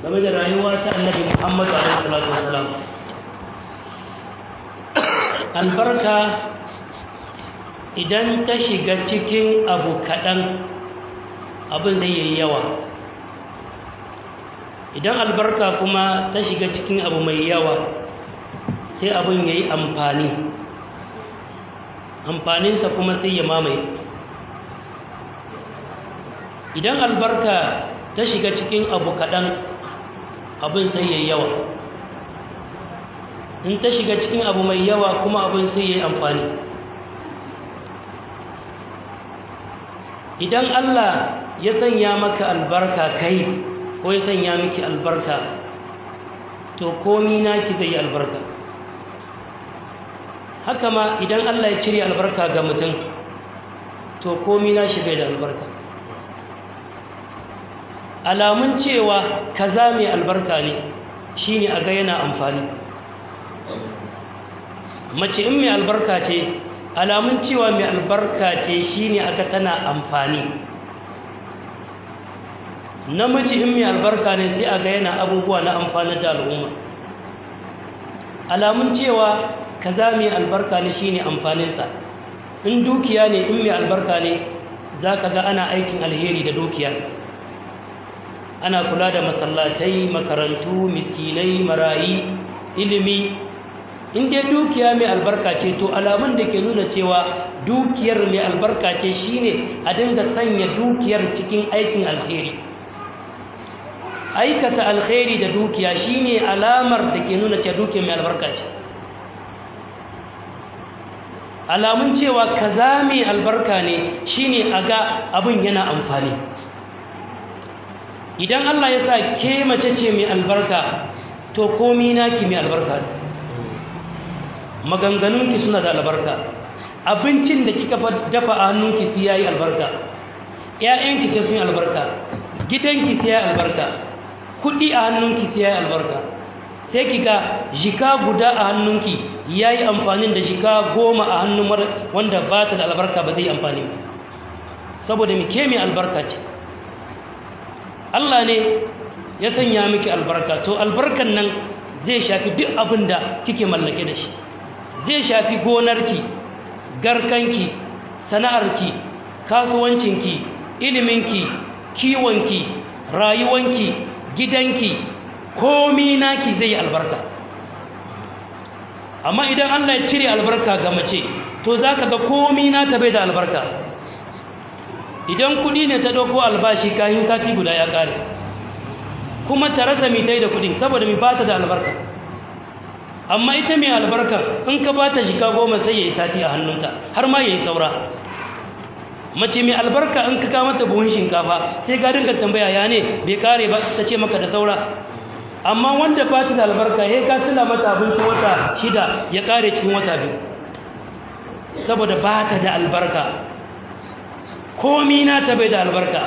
game da rayuwa ta annabi muhammadu alaihi salatu wasalam albarka idan ta shiga cikin abu kaɗan abin zai yi yawa idan albarka kuma ta shiga cikin abu mai yawa sai abin ya yi amfani amfaninsa kuma sai ya mamaye idan albarka ta shiga cikin abu kaɗan abin sai ya yi yawa in ta shiga cikin abu mai yawa kuma abin sai ya yi amfani idan Allah ya sanya maka albarka kai ko ya sanya miki albarka to komi naki zai yi albarka haka ma idan Allah ya cire albarka ga mutum to komi na shi bai da albarka alamun cewa kaza mai albarka ne shine a ga yana amfani mace in mai albarka ce alamun cewa mai albarka ce shine aka tana amfani namiji in mai albarka ne sai a ga yana abubuwa na amfani da al'umma alamun cewa kaza mai albarka ne shine amfaninsa in dukiya ne in mai albarka ne za ka ga ana aikin alheri da dukiya ana kula da masallatai makarantu miskinai marayi ilimi in dai dukiya mai albarka ce to alamun da ke nuna cewa dukiyar mai albarka ce shine a dinga sanya dukiyar cikin aikin alheri aikata alheri da dukiya shine alamar da ke nuna cewa dukiyar mai albarka ce alamun cewa kaza mai albarka ne shine a ga abin yana amfani idan Allah ya sa ke mace ce mai albarka to komi naki mai albarka ne maganganunki suna da albarka abincin da kika dafa a hannunki sai yayi albarka ƴaƴanki sai sun yi albarka gidanki sai yayi albarka kuɗi a hannunki sai yayi albarka sai kika jika guda a hannunki yayi amfanin da jika goma a hannun wanda ba ta da albarka ba zai amfani ba saboda me ke mai albarka ce Allah ne ya sanya miki albarka to albarkan nan zai shafi duk abin da kike mallake da shi zai shafi gonarki garkanki sana'arki kasuwancinki iliminki kiwonki rayuwanki gidanki komi naki zai albarka amma idan Allah ya cire albarka ga mace to zaka ga komi na ta bai da albarka idan kudi ne ta dauko albashi kayan sati guda ya kare kuma ta rasa mitai da kudin saboda mi bata da albarka amma ita mai albarka in ka ba ta shika goma sai ya yi sati a hannunta har ma ya yi saura mace mai albarka in ka kama ta buhun shinkafa sai ka dinga tambaya ya ne bai kare ba ta ce maka da saura amma wanda ba ta da albarka ya ka tuna mata abinci wata shida ya kare cikin wata biyu saboda ba ta da albarka komi na ta bai da albarka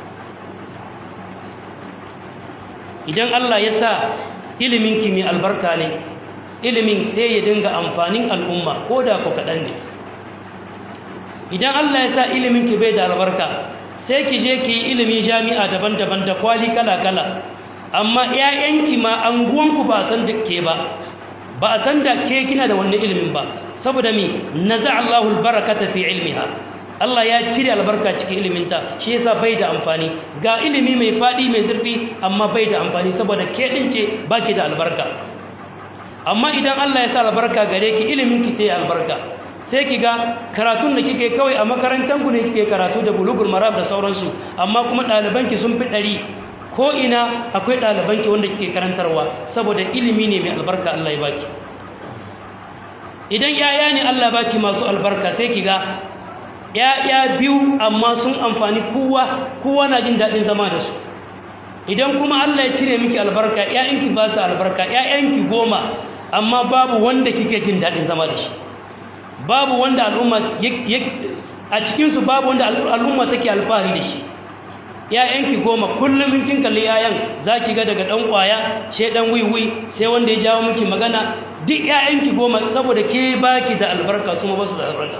idan Allah ya sa iliminki mai albarka ne ilimin sai ya dinga amfanin al'umma ko da ku kaɗan ne idan Allah ya sa iliminki bai da albarka sai ki je ki yi ilimi jami'a daban-daban da kwali kala-kala amma ‘ya'yanki ma anguwanku ba a san da ke ba ba a san da ke kina da wannan ilimin ba saboda mi na Allahul barakata fi ilmiha Allah ya cire albarka cikin iliminta shi yasa bai da amfani ga ilimi mai faɗi mai zurfi amma bai da amfani saboda ke ɗin ce baki da albarka amma idan Allah ya sa albarka gare ki ilimin ki sai albarka sai ki ga karatun da kike kawai a makarantar ku ne kike karatu da bulugul maram da sauransu amma kuma ɗaliban ki sun fi ɗari ko ina akwai ɗaliban ki wanda kike karantarwa saboda ilimi ne mai albarka Allah ya baki idan yaya ne Allah baki masu albarka sai ki ga ya'ya biyu amma sun amfani kowa kowa na jin daɗin zama da su idan kuma Allah ya cire miki albarka ƴaƴanki ba su albarka ƴaƴanki goma amma babu wanda kike jin daɗin zama da shi babu wanda al'umma a cikinsu babu wanda al'umma take alfahari da shi ƴaƴanki goma kullum in kin kalli ƴaƴan za ki ga daga ɗan ƙwaya sai ɗan wiwi sai wanda ya jawo miki magana duk ƴaƴanki goma saboda ke baki da albarka su ma ba su da albarka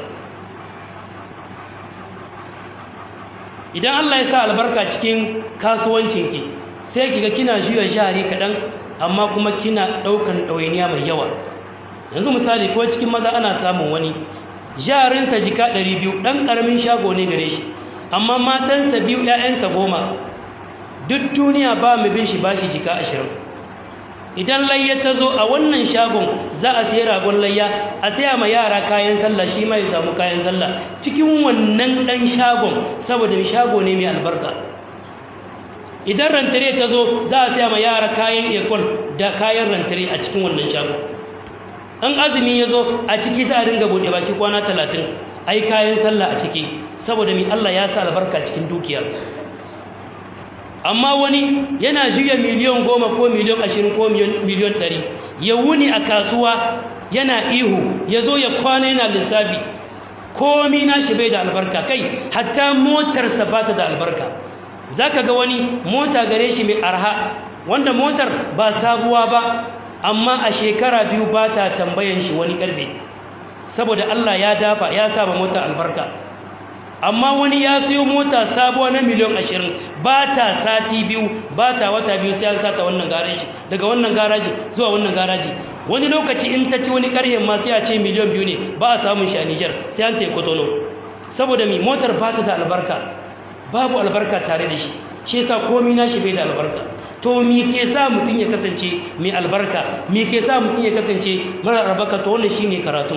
idan Allah ya sa albarka cikin kasuwancinki sai kiga kina juya jari kaɗan amma kuma kina ɗaukan ɗawainiya mai yawa yanzu misali ko cikin maza ana samun wani jarinsa jika ɗari biyu ɗan ƙaramin shago ne gare shi amma matansa biyu ‘ya'yansa goma duk duniya ba mu bin shi ba shi jika ashirin idan layya ta zo a wannan shagon za a siya ragon layya a siya ma yara kayan sallah shi ma ya samu kayan sallah cikin wannan ɗan shagon saboda shago ne mai albarka idan rantare ta zo za a siya ma yara kayan ekol da kayan rantare a cikin wannan shagon an azumi ya zo a ciki za a dinga buɗe baki kwana talatin a yi kayan sallah a ciki saboda mai Allah ya sa albarka cikin dukiya amma wani yana juya miliyon goma ko miliyon ashirin ko miliyon ɗari ya wuni a kasuwa yana ihu ya zo ya kwana yana lissafi komi nashi bai da albarka kai hatta motarsa ba ta da albarka za ka ga wani mota gare shi mai arha wanda motar ba sabuwa ba amma a shekara biyu ba ta tambayan shi wani karfe saboda Allah ya dafa ya saba mota albarka amma wani ya siyo mota sabuwa na miliyan ashirin ba ta sati biyu ba ta wata biyu sai an sata wannan garaji daga wannan garaji zuwa wannan garaji wani lokaci in ta ci wani karhen ma sai a ce miliyan biyu ne ba a samun shi a Nijar sai an tayi kotono saboda mi motar ba ta da albarka babu albarka tare da shi shi yasa komai nashi bai da albarka to me ke sa mutum ya kasance mai albarka me ke sa mutum ya kasance mara albarka to wannan shine karatu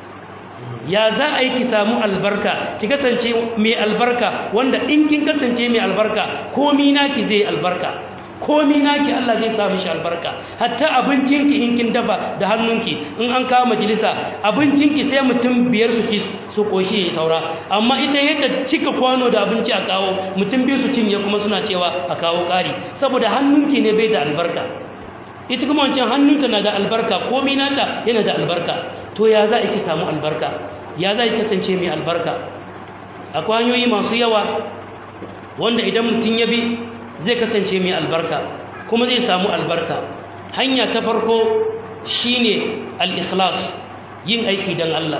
ya za a yi ki samu albarka ki kasance mai albarka wanda in kin kasance mai albarka komi naki zai albarka komi naki Allah zai sa mishi albarka hatta abincinki in kin dafa da hannunki in an kawo majalisa abincinki sai mutum biyar su ci su koshi ya saura amma ita yadda cika kwano da abinci a kawo mutum biyu su cinye kuma suna cewa a kawo ƙari saboda hannunki ne bai da albarka ita kuma wancan hannunta na da albarka komi nata yana da albarka to ya za a ki samu albarka ya za a kasance mai albarka akwai hanyoyi masu yawa wanda idan mutum ya bi zai kasance mai albarka kuma zai samu albarka hanya ta farko shine al-ikhlas yin aiki don Allah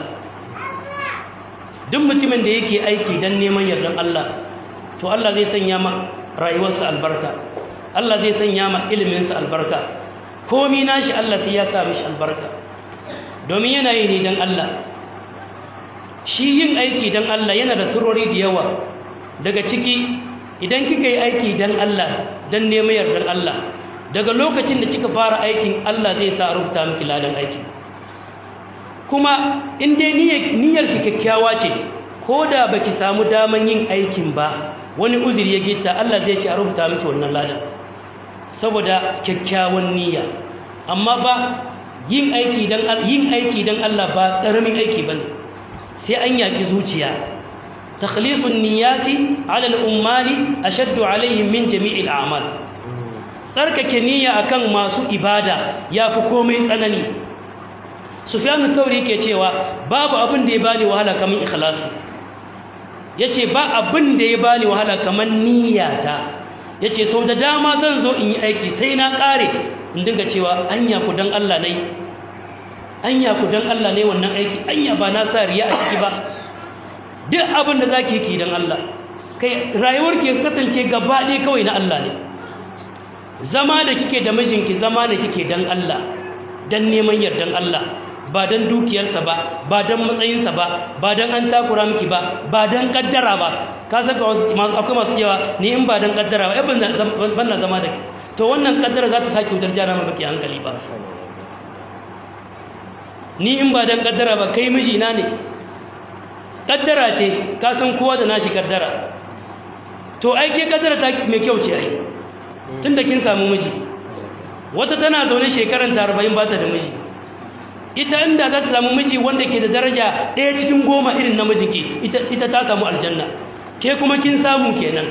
duk mutumin da yake aiki don neman yardan Allah to Allah zai sanya ma rayuwarsa albarka Allah zai sanya ma iliminsa albarka komi nashi Allah sai ya sa mishi albarka domin yana yi ne don Allah shi yin aiki don Allah yana da surori da yawa daga ciki idan kika yi aiki don Allah don neman yardar Allah daga lokacin da kika fara aikin Allah zai sa rubuta miki ladan aiki kuma in dai niyyar ki kyakkyawa ce ko da baki samu daman yin aikin ba wani uzuri ya gita Allah zai ce a rubuta miki wannan ladan saboda kyakkyawan niyya amma ba yin aiki dan yin aiki dan Allah ba karamin aiki bane sai an yaki zuciya takhlisun niyyati ala al-ummali ashaddu alaihim min jami'il a'mal tsarkake niyya akan masu ibada yafi komai tsanani sufyan thauri ke cewa babu abin da ya bani wahala kaman ikhlasi yace ba abin da ya bani wahala kaman niyyata yace sau da dama zan zo in yi aiki sai na kare in dinga cewa anya ku dan Allah ne anya ku dan Allah ne wannan aiki anya ba na sa riya a ciki ba duk abin da zaki ki dan Allah kai rayuwar ki kasance gaba ɗaya kawai na Allah ne zama da kike da mijinki zama da kike dan Allah dan neman yardan Allah ba dan dukiyarsa ba ba dan matsayinsa ba ba dan an takura miki ba ba dan kaddara ba ka saka wasu akwai masu cewa ni in ba dan kaddara ba ban na zama da to wannan kaddara za ta sake wutar jana maka hankali ba ni in ba dan kaddara ba kai mijina ne kaddara ce ka san kowa da nashi kaddara to ai ke kaddara ta mai kyau ce ai tunda kin samu miji wata tana zaune shekaran ta 40 ba ta da miji ita inda za ta samu miji wanda ke da daraja ɗaya cikin goma irin namijinki ita ita ta samu aljanna ke kuma kin samu kenan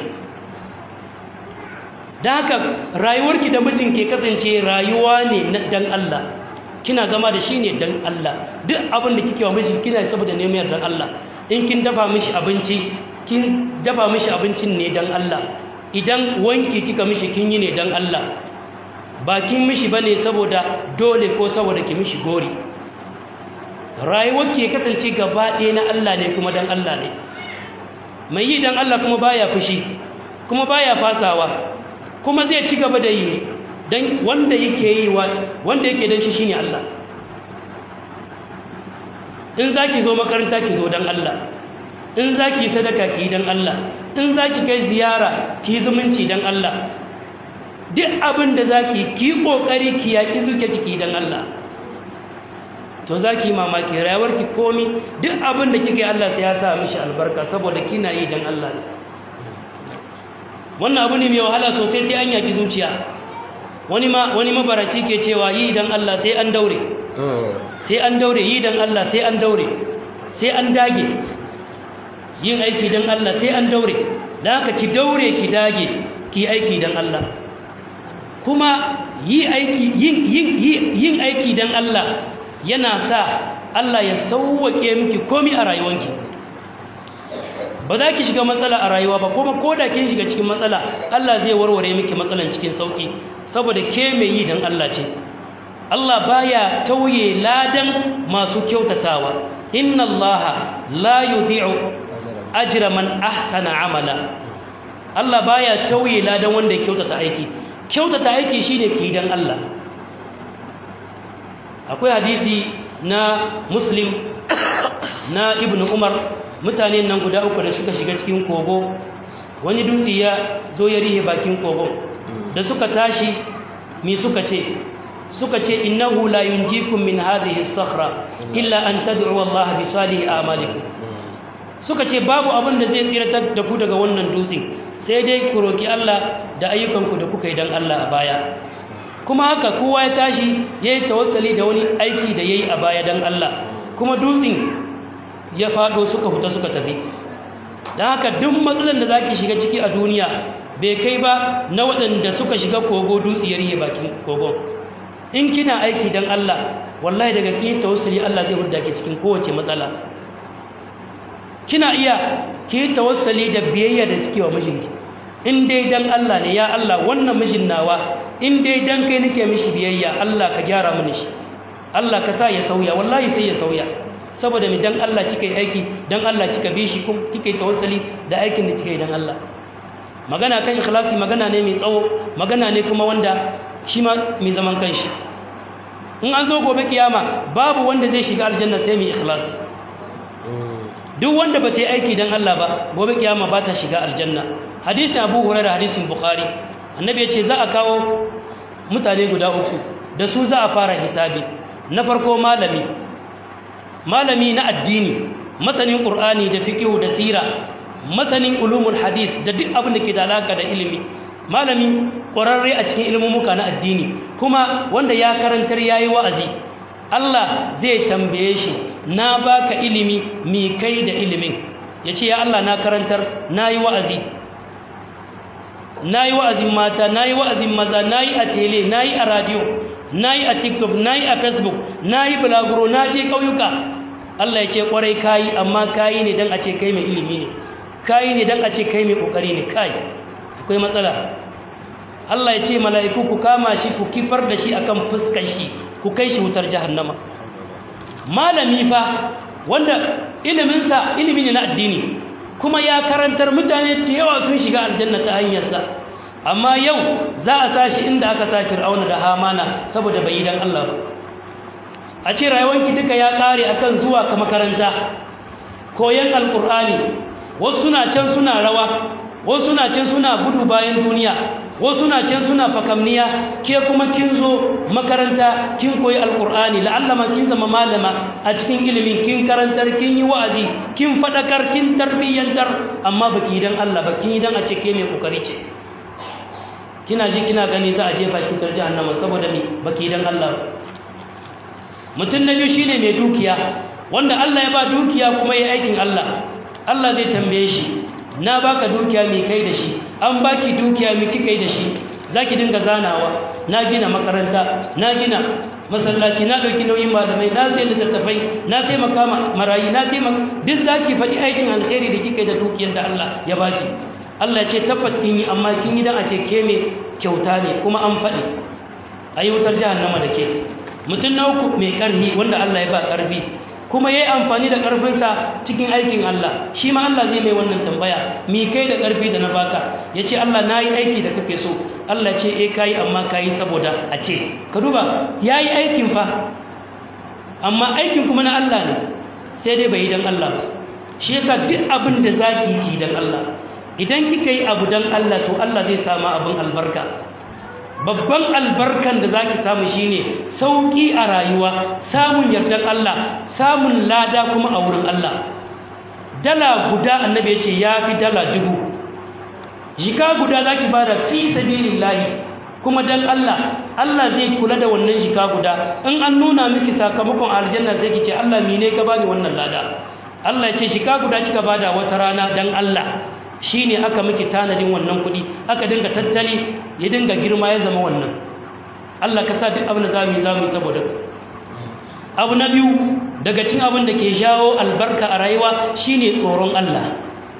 da haka rayuwarki da mijin ke kasance rayuwa ne dan Allah kina zama da shi ne dan Allah duk abin da kike wa miji kina saboda neman dan Allah in kin dafa mishi abinci kin dafa mishi abincin ne dan Allah idan wanki kika mishi kin yi ne dan Allah ba kin mishi bane saboda dole ko saboda ki mishi gori rayuwar ki kasance gaba ɗaya na Allah ne kuma dan Allah ne mai yi dan Allah kuma baya fushi kuma baya fasawa kuma zai ci gaba da yi dan wanda yake yi wanda yake dan shi shine Allah in zaki zo makaranta ki zo dan Allah in zaki sadaka ki dan Allah in zaki kai ziyara ki zumunci dan Allah duk abin da zaki ki kokari ki yaki zuke ki dan Allah to zaki mamaki rayuwar ki komi duk abin da kike Allah sai ya sa mishi albarka saboda kina yi dan Allah wannan abu ne mai wahala sosai sai an yaki zuciya wani ma wani mabaraki ke cewa yi dan Allah sai an daure sai an daure yi dan Allah sai an daure sai an dage yin aiki dan Allah sai an daure dan haka ki daure ki dage ki aiki dan Allah kuma yi aiki yin yin yin aiki dan Allah yana sa Allah ya sauwake miki komai a rayuwanki ba za ki shiga matsala a rayuwa ba kuma ko da kin shiga cikin matsala Allah zai warware miki matsalan cikin sauki saboda ke mai yi dan Allah ce Allah baya tauye ladan masu kyautatawa inna Allah la yudhi'u ajra man ahsana amala Allah baya tauye ladan wanda ya kyautata aiki kyautata aiki shine ki dan Allah akwai hadisi na Muslim na Ibn Umar mutane nan guda uku da suka shiga cikin kogo wani dutse ya zo ya rihe bakin kogon da suka tashi mi suka ce suka ce innahu la yunjikum min hadhihi as-sakhra illa an tad'u Allah bi salihi a'malikum suka ce babu abin da zai tsiratar da ku daga wannan dutse sai dai ku roki Allah da ayyukanku da kuka yi dan Allah a baya kuma haka kowa ya tashi yayi tawassali da wani aiki da yayi a baya dan Allah kuma dutsen ya fado suka fita suka tafi dan haka duk matsalan da zaki shiga ciki a duniya bai kai ba na waɗanda suka shiga kogo dutse ya rihe bakin kogon in kina aiki dan Allah wallahi daga kin tawassuli Allah zai hudda ki cikin kowace matsala kina iya ki tawassuli da biyayya da kike wa mijinki in dai dan Allah ne ya Allah wannan mijin nawa in dai dan kai nake mishi biyayya Allah ka gyara mini shi Allah ka sa ya sauya wallahi sai ya sauya saboda mi dan Allah kika yi aiki dan Allah kika bi shi kuma kika yi tawassuli da aikin da kika yi dan Allah magana kan ikhlasi magana ne mai tsawo magana ne kuma wanda shi ma mai zaman kanshi in an zo gobe kiyama babu wanda zai shiga aljanna sai mai ikhlasi duk wanda ba ta yi aiki don Allah ba gobe kiyama ba ta shiga aljanna hadisi abu huraira hadisin bukhari annabi ya ce za a kawo mutane guda uku da su za a fara hisabi na farko malami malami na addini masanin qur'ani da fiqh da sira masanin ulumul hadis da duk abin da ke da alaka da ilimi malami ƙwararre a cikin ilmumuka na addini kuma wanda ya karantar yayi wa'azi Allah zai tambaye shi na baka ilimi mi kai da ilimin yace ya Allah na karantar nayi wa'azi nayi wa'azin mata nayi wa'azin maza nayi a tele nayi a radio nayi a TikTok nayi a Facebook nayi bulaguro naje kauyuka Allah yace kwarai kai amma kai ne dan a ce kai mai ilimi ne kai ne dan a ce kai mai kokari ne kai akwai matsala Allah ya ce mala'iku ku kama shi ku kifar da shi akan fuskan shi ku kai shi wutar jahannama malami fa wanda iliminsa ilimi ne na addini kuma ya karantar mutane da yawa sun shiga aljanna ta hanyarsa amma yau za a sashi inda aka sa fir'auna da hamana saboda bai yi dan Allah ba a ce rayuwanki duka ya kare akan zuwa ka makaranta koyan alkur'ani wasu suna can suna rawa wasu suna can suna gudu bayan duniya wasu na can suna fakamniya ke kuma kin zo makaranta kin koyi alkur'ani la'allama kin zama malama a cikin ilimin kin karantar kin yi wa'azi kin fadakar kin tarbiyyantar amma baki dan Allah ba kin yi dan a ce ke mai kokari ce kina ji kina gani za a jefa ki tar jahannama saboda me baki dan Allah mutum na biyu shine mai dukiya wanda Allah ya ba dukiya kuma yi aikin Allah Allah zai tambaye shi na baka dukiya mai kai da shi an baki dukiya mai kika yi da shi zaki dinga zanawa na gina makaranta na gina masallaci na dauki nauyin malamai na sai littattafai na taimaka marayi na taimaka duk zaki faɗi aikin alheri da kika yi da dukiyar da Allah ya baki Allah ya ce tabbat kin yi amma kin yi dan a ce ke mai kyauta ne kuma an faɗi ayi wutar jahannama da ke mutum na uku mai ƙarfi wanda Allah ya ba ƙarfi kuma yayi amfani da ƙarfinsa cikin aikin Allah shi ma Allah zai mai wannan tambaya mi kai da ƙarfi da na baka ya ce Allah na yi aiki da kake so Allah ce e ka yi amma ka yi saboda a ce ka duba ya yi aikin fa amma aikin kuma na Allah ne sai dai bai yi don Allah shi yasa duk abin da za ki ki don Allah idan kika yi abu don Allah to Allah zai samu abin albarka babban albarkan da zaki samu shine sauki a rayuwa samun yardan Allah samun lada kuma a wurin Allah dala guda annabi ya ce ya fi dala dubu jika guda zaki bada fi sabilillahi kuma dan Allah Allah zai kula da wannan jika guda in an nuna miki sakamakon aljanna sai ki ce Allah mine ka bani wannan lada Allah ya ce jika guda kika bada wata rana dan Allah shi ne aka miki tanadin wannan kuɗi aka dinga tattali ya dinga girma ya zama wannan Allah ka sa duk abin da za mu yi za mu yi saboda abu na biyu daga cin abin da ke jawo albarka a rayuwa shine tsoron Allah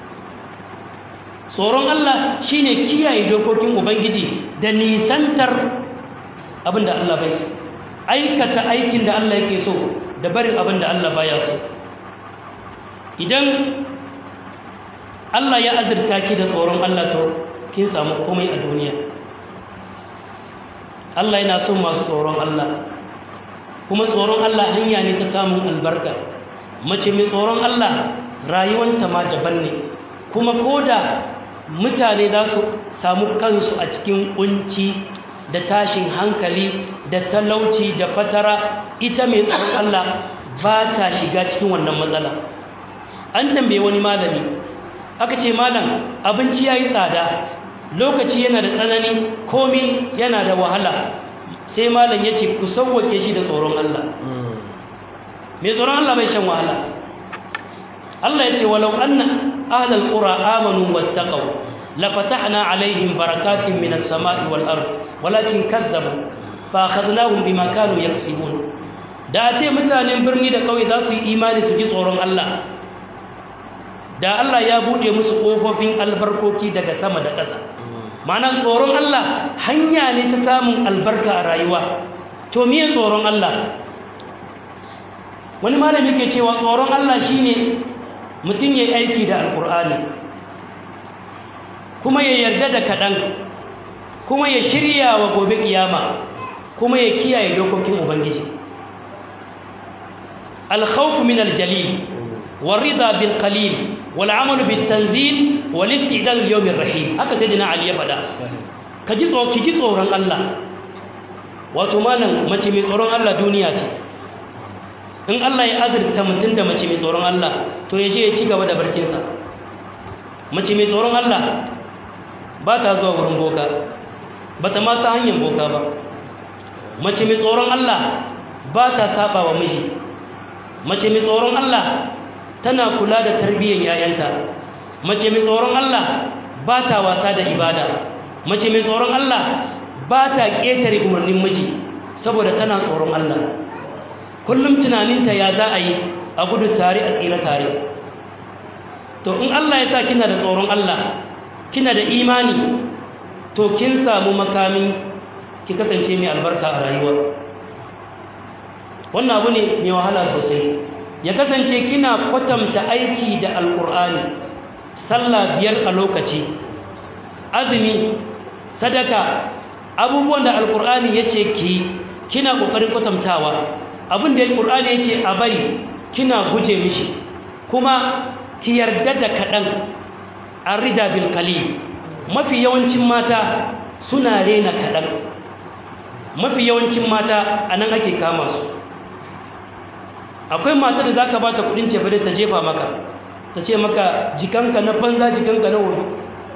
tsoron Allah shine kiyaye dokokin ubangiji da nisantar abin da Allah bai so aikata aikin da Allah yake so da barin abin da Allah baya so idan Allah ya azurta ki da tsoron Allah to kin samu komai a duniya Allah yana son masu tsoron Allah kuma tsoron Allah hanya ne ta samun albarka mace mai tsoron Allah rayuwanta ma daban ne kuma koda mutane za su samu kansu a cikin kunci da tashin hankali da talauci da fatara ita mai tsoron Allah ba ta shiga cikin wannan matsala an tambaye wani malami aka ce malam abinci ya yi tsada lokaci yana da tsanani komi yana da wahala sai malam ya ce ku sauwake shi da tsoron Allah mai tsoron Allah bai shan wahala Allah ya ce walau anna ahlal qura amanu wattaqaw la fatahna alaihim barakatin minas sama'i wal ard walakin kadzabu fa akhadnahum bima kanu yaksibun da ce mutanen birni da kauye za su yi imani su ji tsoron Allah da Allah ya buɗe musu ƙofofin albarkoki daga sama da ƙasa ma'ana tsoron Allah hanya ne ta samun albarka a rayuwa to miye tsoron Allah wani malami ke cewa tsoron Allah shine mutum ya aiki da alkur'ani kuma ya yarda da kaɗan kuma ya shirya wa gobe kiyama kuma ya kiyaye dokokin ubangiji alkhawfu min aljalil والرضا بالقليل والعمل بالتنزيل والاستعداد ليوم الرحيم haka sayyidina ali ya fada kaji tsoro kiji tsoron Allah wato malam mace mai tsoron Allah duniya ce in Allah ya azurta mutum da mace mai tsoron Allah to ya je ya ci gaba da barkin sa mace mai tsoron Allah ba ta zuwa wurin boka ba ta ma ta hanyar boka ba mace mai tsoron Allah ba ta saba wa miji mace mai tsoron Allah tana kula da tarbiyyar yayanta mace mai tsoron Allah ba ta wasa da ibada mace mai tsoron Allah ba ta ƙetare umarnin miji saboda tana tsoron Allah kullum tunaninta ya za a yi a gudu tare a tsira tare to in Allah ya sa kina da tsoron Allah kina da imani to kin samu makami ki kasance mai albarka a rayuwa wannan abu ne mai wahala sosai ya kasance kina kwatanta aiki da alkur'ani sallah biyar a lokaci azumi sadaka abubuwan da alkur'ani ya ce ki kina ƙoƙarin kwatantawa abin da alkur'ani ya ce a bari kina guje mishi kuma ki yarda da kaɗan an rida bil mafi yawancin mata suna rena kaɗan mafi yawancin mata a nan ake kama su akwai mata da za ka ba ta kudin cefane ta jefa maka ta ce maka jikanka na banza jikanka na wuri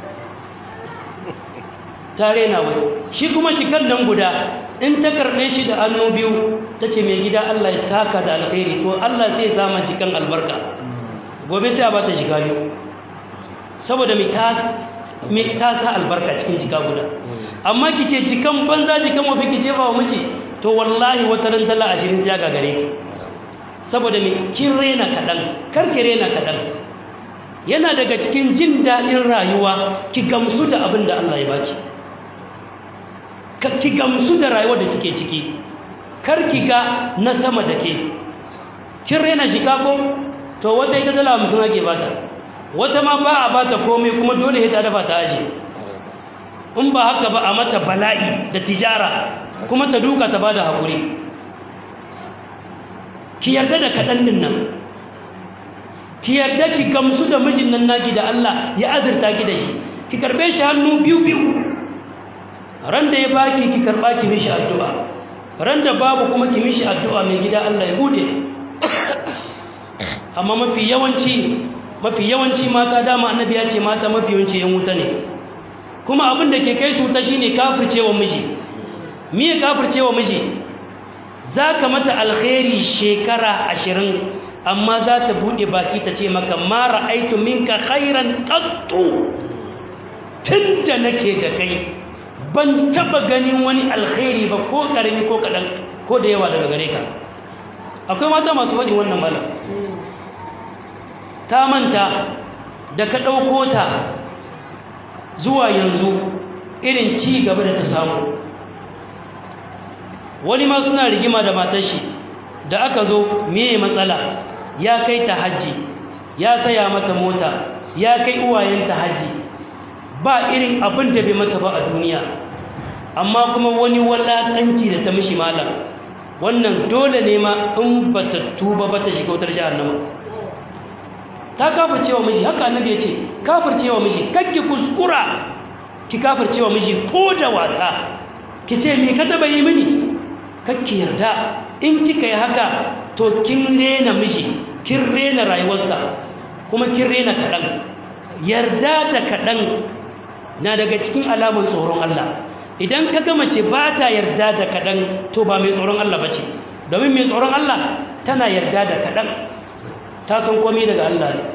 ta rena wani shi kuma jikan nan guda in ta karɓe shi da hannu biyu ta ce mai gida Allah ya saka da alkhairi ko Allah zai sama jikan albarka gobe sai a ba ta shiga biyu saboda mai ta sa albarka cikin jika guda amma ki ce jikan banza jikan mafi ki jefa wa miji to wallahi wata ran dala ashirin sai ya gagare ki saboda mai kin rena kaɗan karki rena kaɗan yana daga cikin jin daɗin rayuwa ki gamsu da abin da Allah ya baki ki gamsu da rayuwar da kike ciki karki ga na sama da ke kin rena shiga ko to wata ita dala hamsin ake bata wata ma ba a bata komai kuma dole ya ta dafa ta aji in ba haka ba a mata bala'i da tijara kuma ta duka ta ba da haƙuri ki yarda da kaɗan din nan ki yarda ki gamsu da mijin nan naki da Allah ya azurta ki da shi ki karbe shi hannu biyu biyu ran da ya baki ki karba ki mishi addu'a ran da babu kuma ki mishi addu'a mai gida Allah ya bude amma mafi yawanci mafi yawanci mata dama annabi ya ce mata mafi yawanci yan wuta ne kuma abin da ke kai su wuta shine kafircewa miji me kafircewa miji zaka mata alkhairi shekara ashirin amma za ta buɗe baki ta ce maka mara aitu minka khairan qattu tunda nake da kai ban taba ganin wani alkhairi ba ko karami ko kadan ko da yawa daga gare ka akwai mata masu faɗin wannan malam ta manta da ka ɗauko ta zuwa yanzu irin ci gaba da ta samu wani ma suna rigima da matar shi da aka zo meye matsala ya kai ta hajji ya saya mata mota ya kai uwayenta hajji ba irin abin da bai mata ba a duniya amma kuma wani walakanci da ta mishi malam wannan dole ne ma in ba ta tuba ba ta shiga wutar jahannama ta kafircewa miji haka annabi ya ce kafircewa miji kakki kuskura ki kafircewa miji ko da wasa ki ce me ka taba yi mini kakki yarda in kika yi haka to kin rena miji kin rena rayuwarsa kuma kin rena kaɗan yarda da kaɗan na daga cikin alamun tsoron Allah idan ka ga mace ba ta yarda da kaɗan to ba mai tsoron Allah ba ce domin mai tsoron Allah tana yarda da kaɗan ta san komai daga Allah ne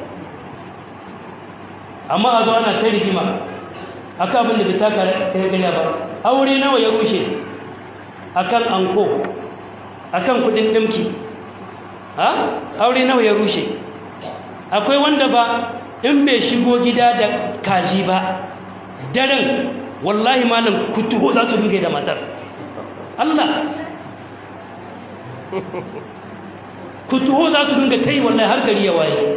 amma a zo ana ta rigima akan abin da bai taka kai gaya ba aure nawa ya rushe akan anko akan kudin dimki ha aure nawa ya rushe akwai wanda ba in bai shigo gida da kaji ba daren wallahi malam kutuho za su dinga da matar Allah kutuho za su dinga tai wallahi har gari ya waye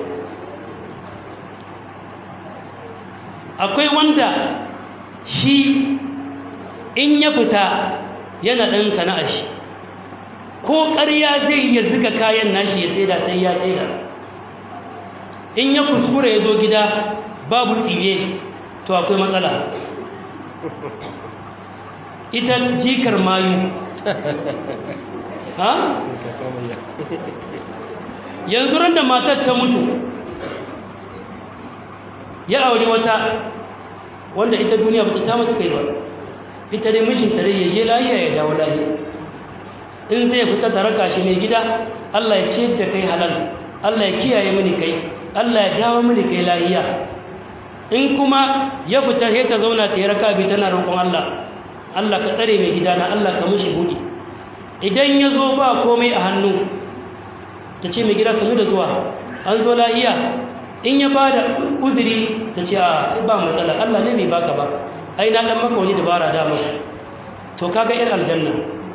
akwai wanda shi in ya fita yana ɗan sana'ar shi ko ƙarya zai iya ziga kayan nashi ya saida sai ya saida in ya kuskure ya zo gida babu tsire to akwai matsala ita jikar mayu ha? yanzu ran da matar ta mutu ya auri wata wanda ita duniya ba ta samu su kai ba ita dai mijinta dai ya je lahiya ya dawo lahiya in zai fita ta raka shi mai gida Allah ya ce da kai halal Allah ya kiyaye mini kai Allah ya dawo mini kai lahiya in kuma ya fita sai ta zauna ta yi raka bi tana roƙon Allah Allah ka tsare mai gida na Allah ka mushi buɗi idan ya zo ba komai a hannu ta ce mai gida sanu da zuwa an zo lahiya in ya ba da uzuri ta ce a ba matsala Allah ne bai baka ba ai na dan maka wani dabara da maka to kaga irin aljanna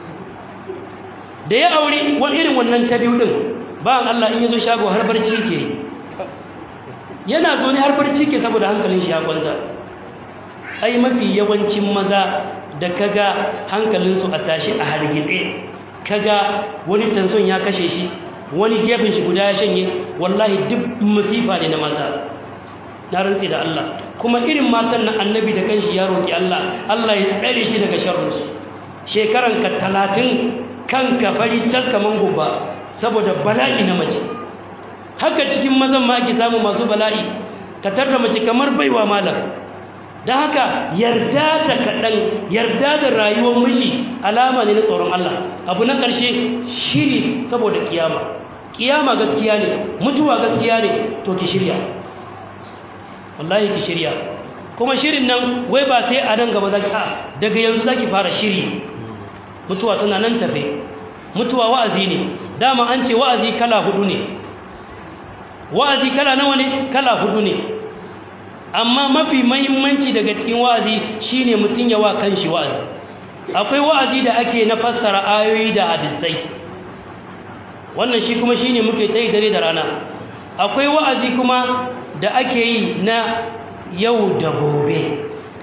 da ya aure wani irin wannan ta biyu din ba Allah in yazo shago har barci ke yana zo ne har barci ke saboda hankalin shi ya kwanta ai mafi yawancin maza da kaga hankalin su a tashi a hargitse kaga wani tanson ya kashe shi wani gefen shi guda ya shanye wallahi duk musifa ne na mata na rantsi da Allah kuma irin matan nan annabi da kanshi ya roki Allah Allah ya tsare shi daga sharrinsu shekaran ka 30 kanka fari taskaman gubba saboda bala'i na mace haka cikin mazan ma ake samu masu bala'i ka tarda mace kamar baiwa malam don haka yarda da kaɗan yarda da rayuwar miji alama ne na tsoron Allah abu na ƙarshe shiri saboda kiyama kiyama gaskiya ne mutuwa gaskiya ne to ki shirya wallahi ki shirya kuma shirin nan wai ba sai a nan gaba zaki a daga yanzu zaki fara shiri mutuwa tana nan tafe mutuwa wa'azi ne dama an ce wa'azi kala hudu ne wa'azi kala nawa ne kala hudu ne amma mafi mahimmanci daga cikin wa'azi shine mutun yawa kanshi wa'azi akwai wa'azi da ake na fassara ayoyi da hadisai wannan shi kuma shine muke tayi dare da rana akwai wa'azi kuma da ake yi na yau da gobe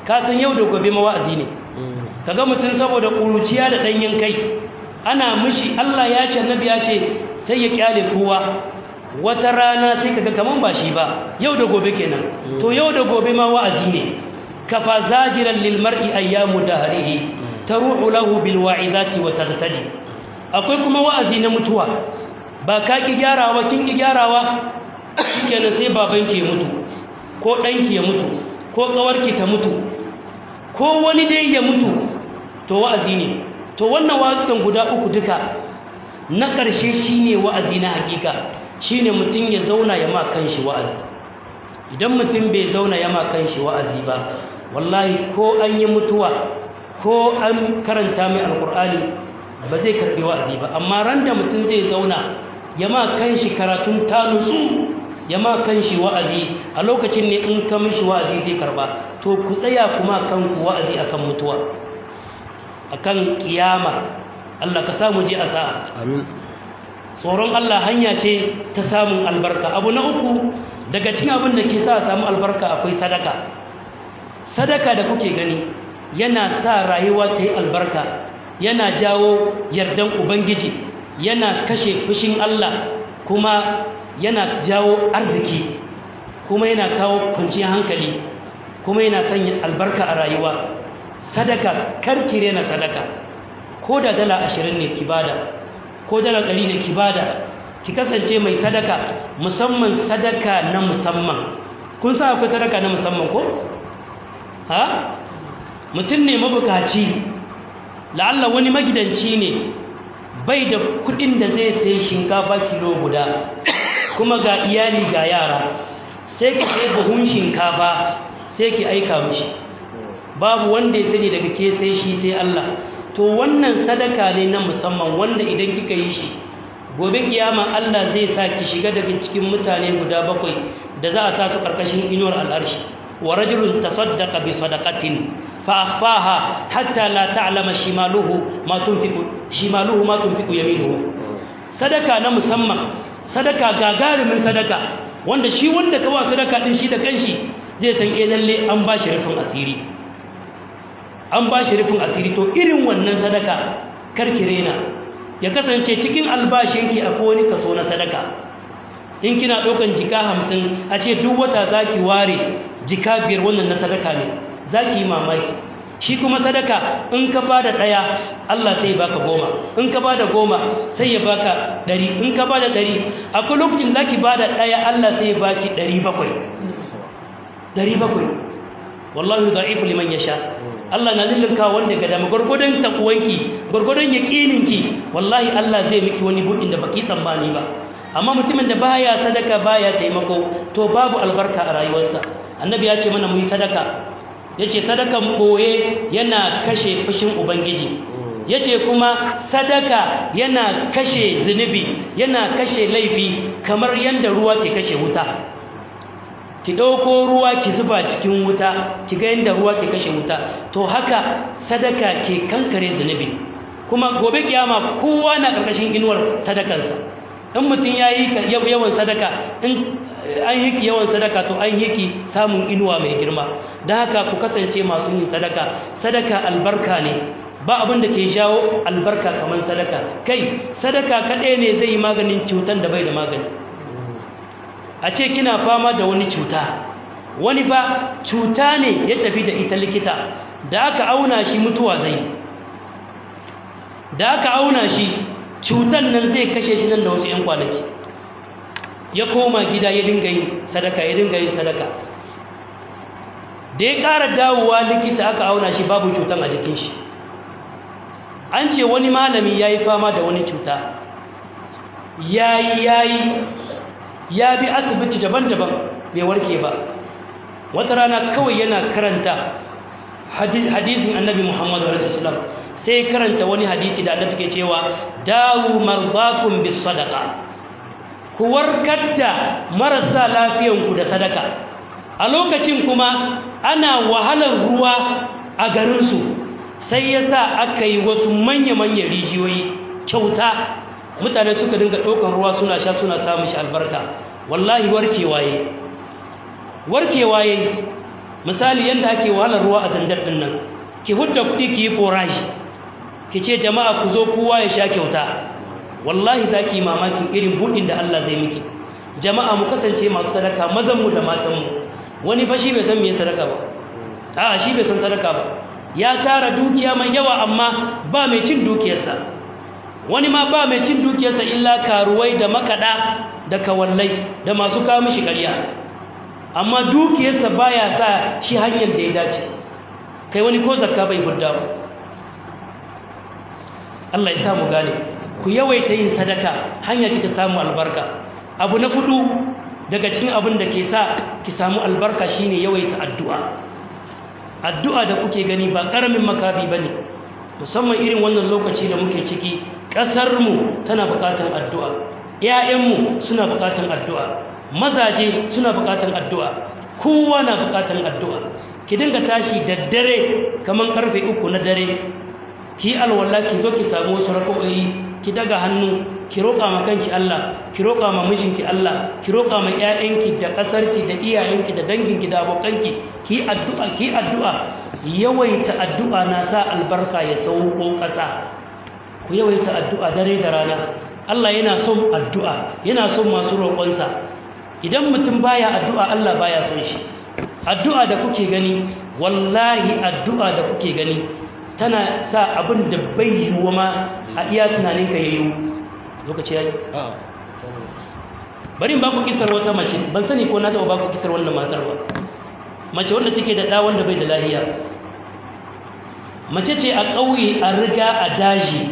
ka san yau da gobe ma wa'azi ne kaga mutum saboda ƙuruciya da ɗanyen kai ana mishi Allah ya ce annabi ya ce sai ya kyale kowa wata rana sai kaga kaman ba shi ba yau da gobe kenan to yau da gobe ma wa'azi ne kafa zajiran lil mar'i ayyamu dahrihi taruhu lahu bil wa'izati wa taghtali akwai kuma wa'azi na mutuwa ba ka ki gyarawa kin ki gyarawa kenan sai babanki ya mutu ko ɗanki ya mutu ko ƙawarki ta mutu ko wani dai ya mutu to wa'azi ne to wannan wa'azukan guda uku duka na ƙarshe shine wa'azi na hakika shine mutum ya zauna ya ma kanshi wa'azi idan mutum bai zauna ya ma kanshi wa'azi ba wallahi ko an yi mutuwa ko an karanta mai alkur'ani ba zai karbi wa'azi ba amma ran da mutum zai zauna ya ma kanshi karatun tanusu ya ma kanshi wa'azi a lokacin ne in ka mishi wa'azi zai karba to ku tsaya kuma kanku wa'azi akan mutuwa akan kiyama Allah ka samu je a sa'a amin tsoron Allah hanya ce ta samun albarka abu na uku daga cikin abin da ke sa samu albarka akwai sadaka sadaka da kuke gani yana sa rayuwa ta yi albarka yana jawo yardan ubangiji yana kashe fushin Allah kuma yana jawo arziki kuma yana kawo kwanciyar hankali kuma yana sanya albarka a rayuwa sadaka karkire na sadaka ko da dala ashirin ne ki bada ko dala ɗari ne ki bada ki kasance mai sadaka musamman sadaka na musamman kun sa akwai sadaka na musamman ko ha mutum ne mabukaci la'alla wani magidanci ne bai da kudin da zai sai shinkafa kilo guda kuma ga iyali ga yara sai ki sai buhun shinkafa sai ki aika mishi babu wanda ya sani daga ke sai shi sai Allah to wannan sadaka ne na musamman wanda idan kika yi shi gobe kiyama Allah zai sa ki shiga daga cikin mutane guda bakwai da za a sa su karkashin inuwar al'arshi wa rajulun tasaddaqa bi sadaqatin fa akhfaha hatta la ta'lama shimaluhu ma tunfiqu shimaluhu ma tunfiqu yaminuhu sadaka na musamman sadaka gagarumin sadaka wanda shi wanda ka ba sadaka din shi da kanshi zai san eh lalle an ba shi rufin asiri an ba shi rufin asiri to irin wannan sadaka karkire na ya kasance cikin albashinki akwai wani kaso na sadaka in kina ɗaukan jika hamsin a ce duk wata za ki ware jika biyar wannan na sadaka ne za ki yi mamaki shi kuma sadaka in ka ba da ɗaya Allah sai baka goma in ka ba da goma sai ya baka ɗari in ka ba da ɗari akwai lokacin za ki ba da ɗaya Allah sai ya baki ɗari bakwai ɗari bakwai wallahu da'ifu liman yasha Allah na lullunka wanda ga dama gurgudun takuwanki gurgudun yaqininki wallahi Allah zai miki wani budin da baki tsammani ba amma mutumin da baya sadaka baya taimako to babu albarka a rayuwarsa annabi ya ce mana mu yi sadaka yace sadakan boye yana kashe fushin ubangiji yace kuma sadaka yana kashe zunubi yana kashe laifi kamar yanda ruwa ke kashe wuta ki ɗauko ruwa ki zuba cikin wuta ki ga yadda ruwa ke kashe wuta to haka sadaka ke kankare zunubi kuma gobe kiyama kowa na ƙarƙashin inuwar sadakarsa in mutum ya yi yawan sadaka in an hiki yawan sadaka to an hiki samun inuwa mai girma don haka ku kasance masu yin sadaka sadaka albarka ne ba abin da ke jawo albarka kamar sadaka kai sadaka kaɗai ne zai yi maganin cutan da bai da magani a ce kina fama da wani cuta wani ba cuta ne ya tafi da ita likita da aka auna shi mutuwa zai da aka auna shi cutan nan zai kashe shi nan da wasu 'yan kwanaki ya koma gida ya dinga yin sadaka ya dinga yin sadaka da ya ƙara dawowa likita aka auna shi babu cutan a jikin shi an ce wani malami ya yi fama da wani cuta ya yi ya yi ya bi asibiti daban-daban bai warke ba wata rana kawai yana karanta hadisin annabi muhammadu rasulullah sai karanta wani hadisi da annabi ke cewa dawu marzakum bis sadaqa ku warkar da marasa lafiyanku da sadaka a lokacin kuma ana wahalar ruwa a garinsu sai ya sa aka yi wasu manya-manyan rijiyoyi kyauta mutane suka dinga ɗaukar ruwa suna sha suna samun shi albarka wallahi warkewa yi warkewa yi misali yadda ake wahalar ruwa a zandar ɗin nan ki hudda kuɗi ki yi forashi ki ce jama'a ku zo kowa ya sha kyauta wallahi za ki yi mamakin irin buɗin da Allah zai miki jama'a mu kasance masu sadaka mazanmu da matanmu wani fa shi bai san me sadaka ba a'a shi bai san sadaka ba ya tara dukiya mai yawa amma ba mai cin dukiyarsa wani ma ba mai cin dukiyarsa illa karuwai da makada da kawallai da masu kawo mishi ƙarya amma dukiyarsa baya sa shi hanyar da ya dace kai wani ko zakka bai hudda ba Allah ya samu gane ku yawaita yin sadaka hanya kika samu albarka abu na fudu daga cikin abin da ke sa ki samu albarka shine yawaita addu'a addu'a da kuke gani ba karamin makabi bane musamman irin wannan lokaci da muke ciki kasar mu tana buƙatar addu'a ƴaƴan mu suna buƙatar addu'a mazaje suna buƙatar addu'a kowa na buƙatar addu'a ki dinga tashi da dare kaman karfe uku na dare ki alwala ki zo ki samu wasu rak'o'i ki daga hannu ki roƙa ma kanki Allah ki roƙa ma mijinki Allah ki roƙa ma ƴaƴanki da ƙasarki da iyayenki da danginki da abokanki ki addu'a ki addu'a yawaita addu'a na sa albarka ya sauko ƙasa ku yawaita addu'a dare da rana Allah yana son addu'a yana son masu roƙonsa idan mutum baya addu'a Allah baya son shi addu'a da kuke gani wallahi addu'a da kuke gani tana sa abin da bai yiwuwa ma a iya tunaninka ya yiwu lokaci ya yi bari ba ku kisar wata mace ban sani ko na taɓa ba ku kisar wannan matar ba mace wanda take da ɗa wanda bai da lahiya mace ce a ƙauye a riga a daji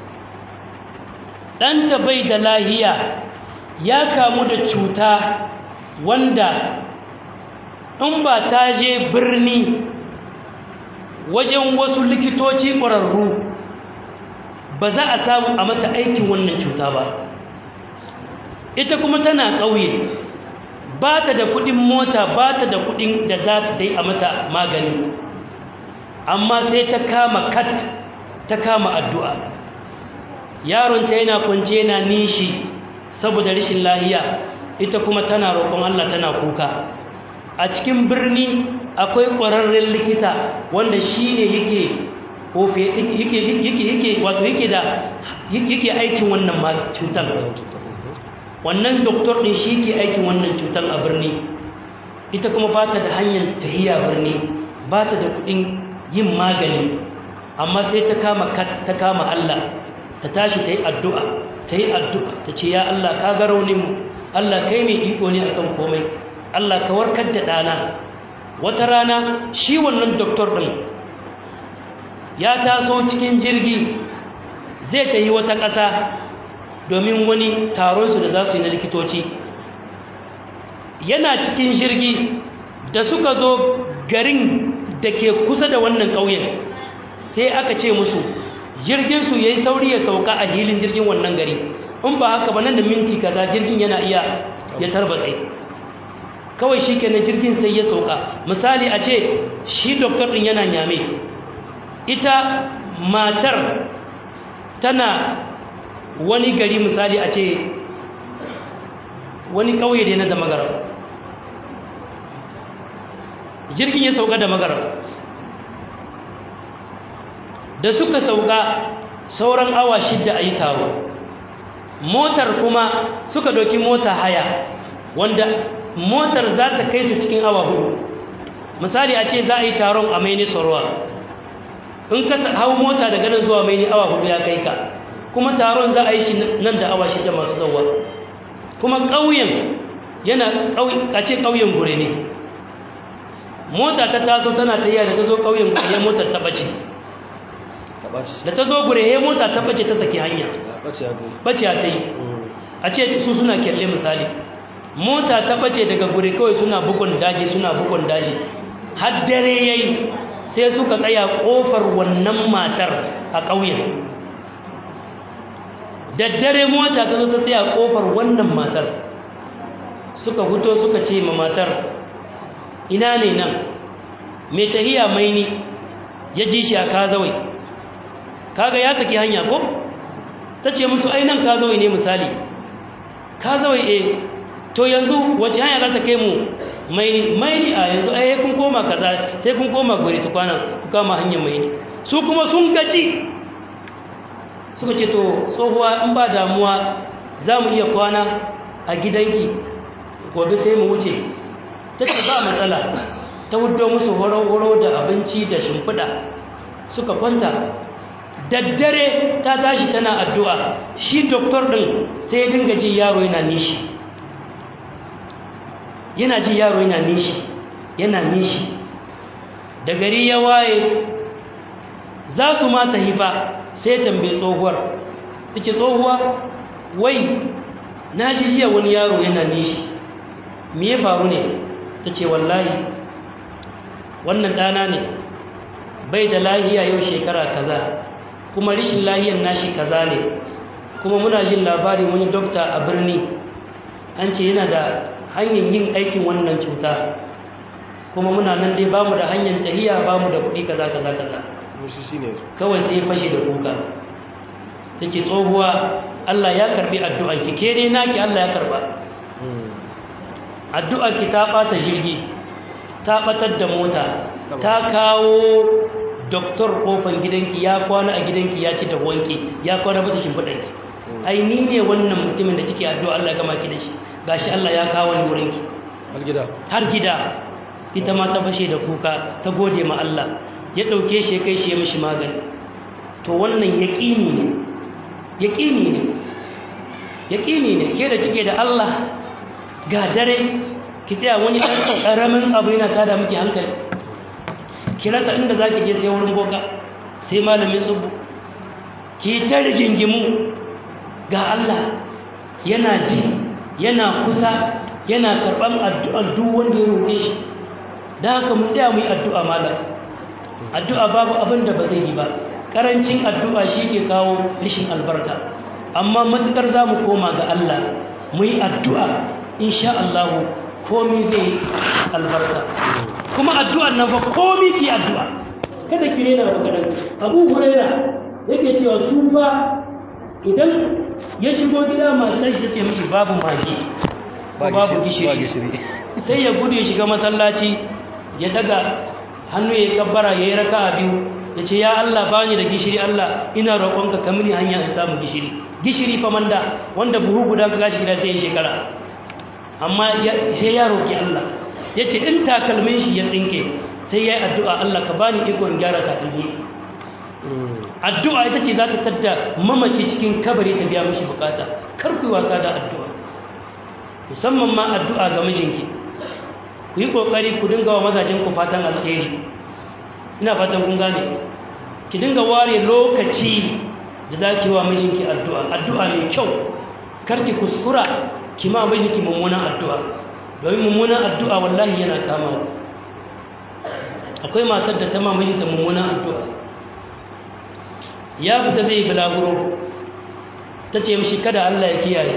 ɗanta bai da lahiya ya kamu da cuta wanda in ba ta je birni wajen wasu likitoci ƙwararru ba za a samu a mata aikin wannan cuta ba ita kuma tana ƙauye ba ta da kuɗin mota ba ta da kuɗin da za ta yi a mata magani amma sai ta kama kat ta kama addu'a yaronta yana kwance yana nishi saboda rashin lahiya ita kuma tana roƙon Allah tana kuka a cikin birni akwai ƙwararren likita wanda shi ne yake wato yake da yake aikin wannan cutar wannan doktor ɗin shi ke aikin wannan cutar a birni ita kuma ba ta da hanyar tahiya birni ba ta da kuɗin yin magani amma sai ta kama ta kama Allah ta tashi ta yi addu'a ta yi addu'a ta ce ya Allah ka ga rauninmu Allah kai mai iko ne akan komai Allah ka warkar da ɗana wata rana shi wannan doktor ɗin ya taso cikin jirgi zai ta yi wata ƙasa domin wani taronsu da za su yi na likitoci yana cikin jirgi da suka zo garin da ke kusa da wannan ƙauyen sai aka ce musu jirginsu ya yi sauri ya sauka a hilin jirgin wannan gari in ba haka ba nan da minti kaza jirgin yana iya ya tarbatse kawai shi kenan jirgin sai ya sauka misali a ce shi doktor ɗin yana nyame ita matar tana wani gari misali a ce wani ƙauye da na da magara jirgin ya sauka da magara da suka sauka sauran awa shidda a yi taro motar kuma suka doki mota haya wanda motar za ta kai su cikin awa hudu misali a ce za a yi taron a maini sorwa in ka hau mota daga nan zuwa maini awa hudu ya kai ka kuma taron za a yi shi nan da awa shida masu zauwa kuma ƙauyen yana a ce ƙauyen gure ne mota ta taso tana tafiya da ta zo ƙauyen gure motar ta ɓace da ta zo gure he mota ta ɓace ta saki hanya ɓace ta yi a ce su suna kyalle misali mota ta ɓace daga gure kawai suna bugun daji suna bugun daji har dare yayi sai suka tsaya ƙofar wannan matar a ƙauyen daddare mota ta zo ta tsaya ƙofar wannan matar suka fito suka ce ma matar ina ne nan mai tahiya mai ni ya ji shi a kazawai kaga ya saki hanya ko ta ce musu ainihin kazawai ne misali kazawai e to yanzu wace hanya za ta kai mu maini maini a yanzu ai kun koma kaza sai kun koma guri tukwana ku kama hanyar maini su kuma sun gaji suka ce to tsohuwa in ba damuwa za mu iya kwana a gidanki gobe sai mu wuce ta ce ba matsala ta wudo musu horo-horo da abinci da shimfiɗa suka kwanta daddare ta tashi tana addu'a shi doktor ɗin sai dinga ji yaro yana nishi yana ji yaro yana nishi yana nishi da gari ya waye za su mata hifa sai tambaye tsohuwar take tsohuwa wai na ji jiya wani yaro yana nishi me ya faru ne ta ce wallahi wannan ɗana ne bai da lahiya yau shekara kaza kuma rishin lahiyan nashi kaza ne kuma muna jin labari wani dokta a birni an ce yana da hanyar yin aikin wannan cuta kuma muna nan dai bamu da hanyar tahiya bamu da kuɗi kaza kaza kaza kawai sai fashe da kuka take tsohuwa Allah ya karbi addu'anki ke dai naki Allah ya karba addu'arki ta bata jirgi ta batar da mota ta kawo doktor kofan gidanki ya kwana a gidanki ya ci da wanki ya kwana bisa shimfiɗanki ai ni ne wannan mutumin da kike addu'a Allah ya gama ki da shi gashi Allah ya kawo ni wurinki har gida har gida ita ma ta fashe da kuka ta gode ma Allah ya ɗauke shi kai shi ya mishi magani to wannan yaƙini ne yaƙini ne yaƙini ne ke da kike da Allah ga dare ki tsaya wani ɗan ƙaramin abu yana tada miki hankali ki rasa inda za ki je sai wurin boka sai malamin tsubu ki ta rigingimu ga Allah yana ji yana kusa yana karɓar addu'ar duk wanda ya roƙe shi da haka mu tsaya mu yi addu'a malam addu'a babu abin da ba zai yi ba ƙarancin addu'a shi ke kawo rishin albarka amma matuƙar za mu koma ga Allah mu yi addu'a insha Allah komi zai albarka kuma addu'an nan fa komi ki addu'a kada ki rena ba kadan Abu Huraira yake cewa su fa idan ya shigo gida masu shi take mishi babu magi babu gishiri sai ya gudu ya shiga masallaci ya daga hannu ya kabbara ya yi raka a biyu ya ce ya Allah ba ni da gishiri Allah ina roƙonka ka mini hanya in samu gishiri gishiri fa manda wanda buhu guda ka gashi gida sai ya shekara amma sai ya roƙi Allah ya ce in takalmin shi ya tsinke sai ya yi addu'a Allah ka bani ikon gyara takalmi addu'a ita ce za ta tadda mamaki cikin kabari ta biya mishi bukata kar ku yi wasa da addu'a musamman ma addu'a ga mijinki ku yi ƙoƙari ku dinga wa mazajenku fatan alheri ina fatan kun gane ki dinga ware lokaci da za ki wa mijinki addu'a addu'a mai kyau kar ki kuskura ki ma mijinki mummunan addu'a domin mummunan addu'a wallahi yana kama akwai matar da ta ma mijinta mummunan addu'a ya fita zai bulaguro ta ce mishi kada Allah ya kiyaye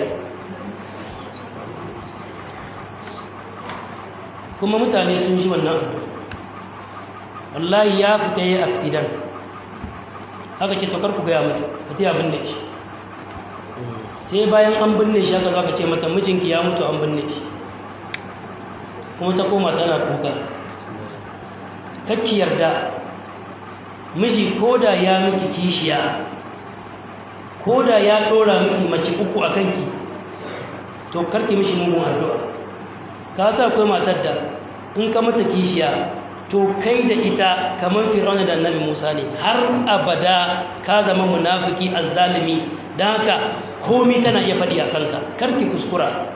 kuma mutane sun ji wannan wallahi ya fita yi aksidan haka ce tokar ku gaya mata ka ta binne shi sai bayan an binne shi haka za ka ce mata mijinki ya mutu an binne shi kuma ta koma tana kuka kakki yarda miji koda ya miki kishiya koda ya dora miki mace uku a kanki to karki mishi mugun addu'a ka sa akwai matar da in ka mata kishiya to kai da ita kamar fir'auna da annabi Musa ne har abada ka zama munafiki azzalimi dan haka komai tana iya faɗi a kanka karki kuskura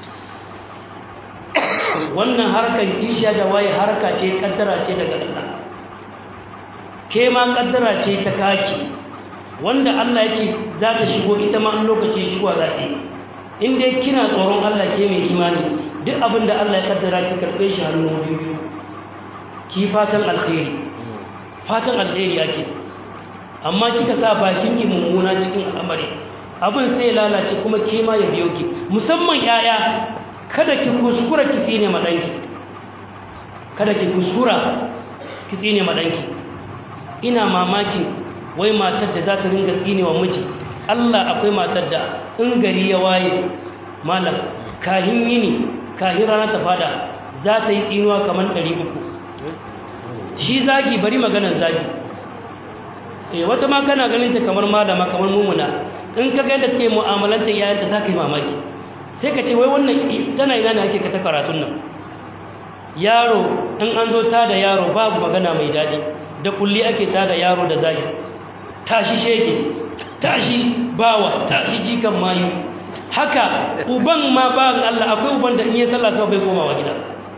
wannan harkar kishiya da waye harka ce kaddara ce daga Allah ke ma kaddara ce ta kaki wanda Allah yake za ta shigo ita ma lokaci shigo za ta yi in dai kina tsoron Allah ke mai imani duk abin da Allah ya kaddara ki karɓe shi hannu biyu ki fatan alkhairi fatan alkhairi yake amma kika sa bakin ki mummuna cikin al'amari abin sai ya lalace kuma ke ma ya biyo ki musamman yaya kada ki kuskura ki tsine ma danki kada ki kuskura ki tsine ma danki ina mamakin wai matar da za ta ringa tsine wa miji Allah akwai matar da in gari ya waye malam kahin yini kahin rana ta fada za ta yi tsinuwa kamar ɗari uku shi zagi bari maganar zagi eh wata ma kana ganin ta kamar malama kamar mumuna in ka ga yadda take mu'amalanta yayanta za ka yi mamaki sai ka ce wai wannan tana ina ne ake ka ta karatun nan yaro in an zo ta da yaro babu magana mai daɗi da kulli ake ta da yaro da zagi tashi shege tashi bawa tashi jikan mayu haka uban ma ba Allah akwai uban da in yi sallah sai bai komawa gida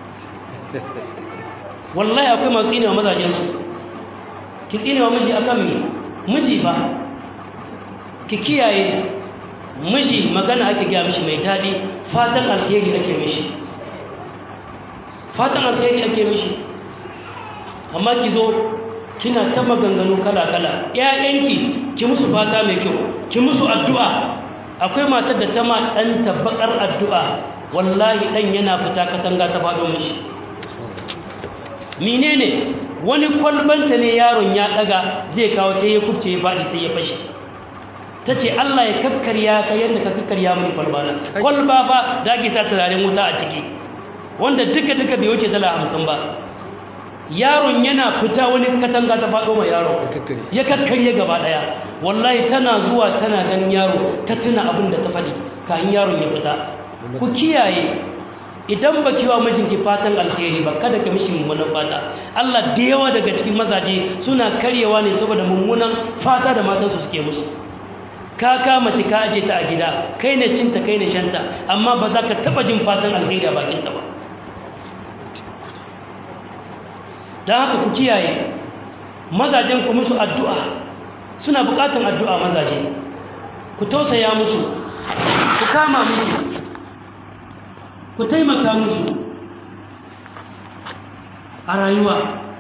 wallahi akwai masu tsinewa mazajensu ki tsinewa miji akan me miji ba ki kiyaye miji magana ake gaya mishi mai daɗi fatan alheri ake mishi fatan alheri ake mishi amma ki zo kina ta maganganu kala-kala ƴaƴanki ki musu fata mai kyau ki musu addu'a akwai matar da ta ma ɗanta baƙar addu'a wallahi ɗan yana fita katanga ta faɗo mishi menene wani kwalbanta ne yaron ya ɗaga zai kawo sai ya kubce ya faɗi sai ya fashe ta ce Allah ya kakkarya ka yadda ka kakkarya mini kwalbana kwalba ba da ake sa turaren wuta a ciki wanda duka duka bai wuce dala hamsin ba yaron yana fita wani katanga ta faɗo ma yaro ya kakkarye gaba ɗaya wallahi tana zuwa tana ganin yaro ta tuna abin da ta faɗi kayan yaron ya fita ku kiyaye idan ba kiwa mijinki fatan alheri ba kada ka mishi mummunan fata Allah da yawa daga cikin mazaje suna karyewa ne saboda mummunan fata da matansu suke musu ka kama ci ka aje ta a gida kai ne cinta kai ne shanta amma ba za ka taba jin fatan alheri a bakinta ba don haka ku kiyaye mazajen ku musu addu'a suna bukatan addu'a mazaje ku tausaya musu ku kama musu ku taimaka musu a rayuwa